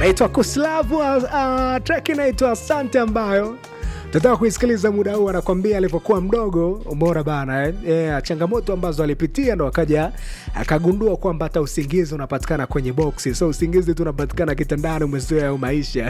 anaitwa Kuslavu. Uh, track inaitwa Asante ambayo tunataka kuisikiliza muda huu. Anakwambia alivyokuwa mdogo, umeona bana eh? Yeah, changamoto ambazo alipitia ndo akaja akagundua kwamba hata usingizi unapatikana kwenye boksi, so usingizi tu unapatikana kitandani, umezoea hayo maisha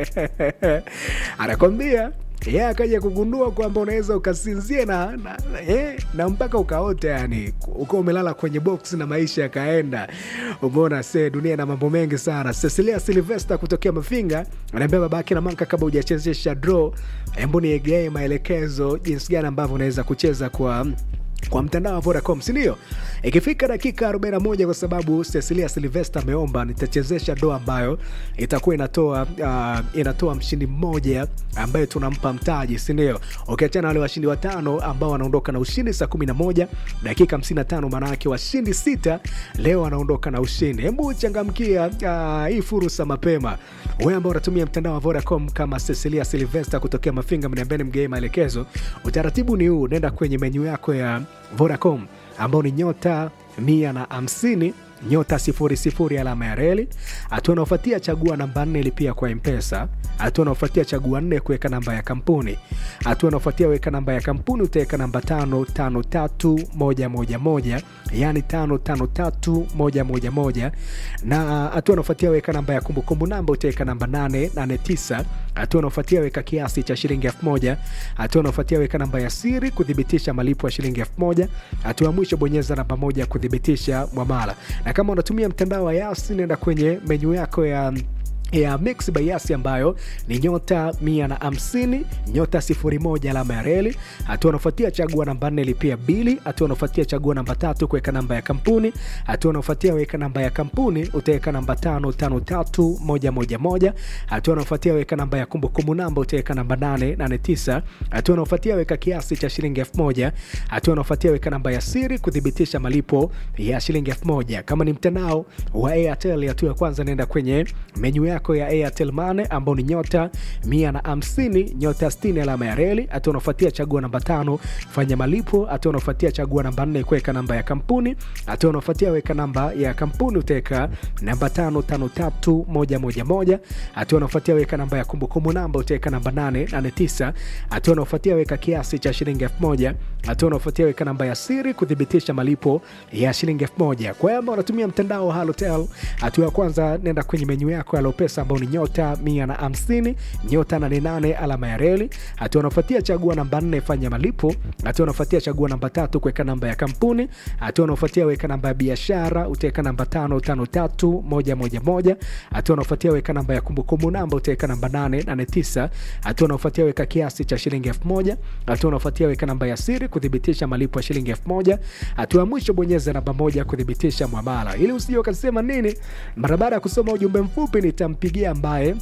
anakwambia ye yeah, akaja kugundua kwamba unaweza ukasinzia na, na, na, yeah, na mpaka ukaota, yani ukiwa umelala kwenye box na maisha yakaenda. Umeona se dunia na mambo mengi sana. Cecilia Silvester kutokea Mafinga anaambia babake na manka, kabla hujachezesha draw, hebu niegee maelekezo jinsi gani ambavyo unaweza kucheza kwa kwa mtandao wa Vodacom, si ndio? Ikifika dakika 41, kwa sababu Cecilia Silvester ameomba, nitachezesha doa ambayo itakuwa inatoa uh, inatoa mshindi mmoja ambaye tunampa mtaji, si ndio? Ukiachana wale washindi watano ambao wanaondoka na ushindi saa 11 dakika 55, maana yake washindi sita leo wanaondoka na ushindi. Hebu changamkia uh, hii fursa mapema. Wewe ambao unatumia mtandao wa Vodacom kama Cecilia Silvester kutokea Mafinga, mniambieni mgee maelekezo. Utaratibu ni huu, nenda kwenye menyu yako ya Vodacom ambao ni nyota mia na hamsini nyota sifuri sifuri alama ya reli. Hatua unaofuatia chagua namba nne ilipia kwa Mpesa. Hatua unaofuatia chagua nne kuweka namba ya kampuni. Hatua unaofuatia weka namba ya kampuni, utaweka namba tano tano tatu moja moja moja yani tano tano tatu moja moja moja na hatua unaofuatia weka namba ya kumbukumbu namba, utaweka namba nane nane tisa. Hatua unaofuatia weka kiasi cha shilingi elfu moja. Hatua unaofuatia weka namba ya siri kuthibitisha malipo ya shilingi elfu moja. Hatua ya mwisho bonyeza namba moja kuthibitisha mwamala na kama unatumia mtandao wa Yasi nenda kwenye menyu yako ya ya Mix by Yasi ambayo ni nyota mia na hamsini nyota sifuri moja alama ya reli. Hatua unafuatia chagua namba nne lipia bili. Hatua unafuatia chagua namba tatu kuweka namba ya kampuni. Hatua unafuatia weka namba ya kampuni utaweka namba tano tano tatu moja moja moja. Hatua unafuatia weka namba ya kumbukumbu namba utaweka namba nane nane tisa. Hatua unafuatia weka kiasi cha shilingi elfu moja. Hatua unafuatia weka namba ya siri kuthibitisha malipo ya shilingi elfu moja. Kama ni mtandao wa Airtel, hatua ya kwanza nenda kwenye menyu yako ya Airtel Money ambao ni nyota mia na hamsini nyota sitini alama ya reli. Hatua unafuatia chagua namba tano fanya malipo. Hatua unafuatia chagua namba nne kuweka namba ya kampuni. Hatua unafuatia weka namba ya kampuni utaweka namba tano tano tatu moja moja moja. Hatua unafuatia weka namba ya kumbukumbu namba utaweka namba nane nane tisa. Hatua unafuatia weka kiasi cha shilingi elfu moja. Hatua unafuatia weka namba ya siri kuthibitisha malipo ya shilingi elfu moja. Kwa hiyo unatumia mtandao wa Halotel, hatua ya kwanza nenda kwenye menyu yako ya Lopesa ambao ni nyota mia na hamsini nyota nane nane alama ya reli. Hatua unafuatia chagua namba nne fanya malipo. Hatua unafuatia chagua namba tatu kuweka namba ya kampuni. Hatua unafuatia weka namba ya biashara utaweka namba tano tano tatu moja moja moja. Hatua unafuatia weka namba ya kumbukumbu namba utaweka namba nane nane tisa. Hatua unafuatia weka kiasi cha shilingi elfu moja. Hatua unafuatia weka namba ya siri kuthibitisha malipo ya shilingi elfu moja. Hatua ya mwisho bonyeza namba moja kuthibitisha mwamala, ili usije ukasema nini. Mara baada ya kusoma ujumbe mfupi nitampigia ambaye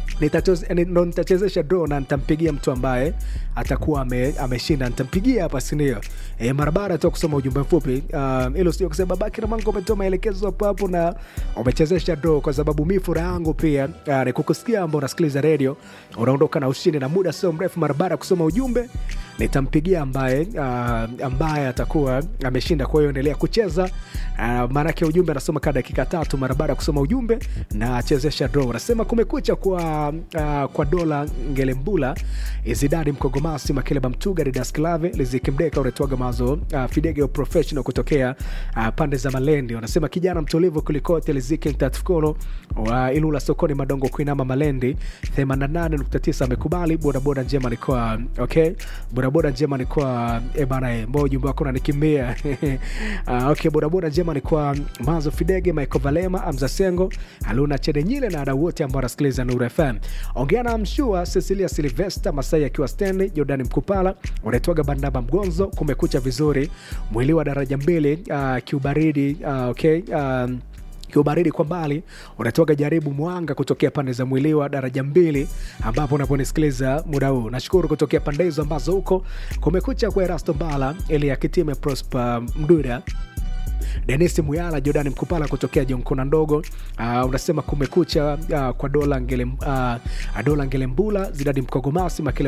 ndo nitachezesha draw na nitampigia mtu ambaye atakuwa ame, ameshinda nitampigia hapa, si ndio? E, mara baada tu kusoma ujumbe mfupi hilo, uh, sio kusema babaki na mango umetoa maelekezo hapo hapo na umechezesha draw, kwa sababu mi furaha yangu pia uh, ni kukusikia ambao unasikiliza radio unaondoka na ushindi, na muda sio mrefu, mara baada ya kusoma ujumbe nitampigia ambaye uh, ambaye atakuwa ameshinda. Kwa hiyo endelea kucheza uh, maanake ujumbe anasoma kaa dakika tatu mara baada ya kusoma ujumbe na chezesha draw. Nasema kumekucha kwa uh, kwa dola ngelembula izidadi mkogomasi makeleba mtuga didas klave lizikimdeka unatoaga mazo uh, fidege professional kutokea uh, pande za Malendi. Wanasema kijana mtulivu kulikote liziki mtatfukono wa uh, Ilula sokoni madongo kuinama Malendi 88.9 amekubali bodaboda njema ni kwa okay bodaboda njema ni kwa e bana, mbona ujumbe wako unanikimbia? uh, okay, bodaboda njema ni kwa Mazo Fidege, Michael Valema, Amza Sengo, Aluna Chedenyile na wadau wote ambao wanasikiliza Nuru FM. Ongea na Mshua, Cecilia Silvester, Masai akiwa stendi, Jordan Mkupala, unaitwaga Bandaba Mgonzo, kumekucha vizuri, mwili wa daraja mbili, uh, kiubaridi uh, okay um, kiubaridi kwa mbali unatoka jaribu mwanga kutokea pande za mwiliwa daraja mbili, ambapo unaponisikiliza muda huu. Nashukuru kutokea pande hizo ambazo huko kumekucha kwa Erasto Mbala, Elia Kitime, Prosper Mdura Denis Muyala, Jordan Mkupala kutokea Jonkona ndogo. Uh, unasema kumekucha uh, kwa dola ngele, uh, dola Ngelembula, Zidadi Mkogomasi Makele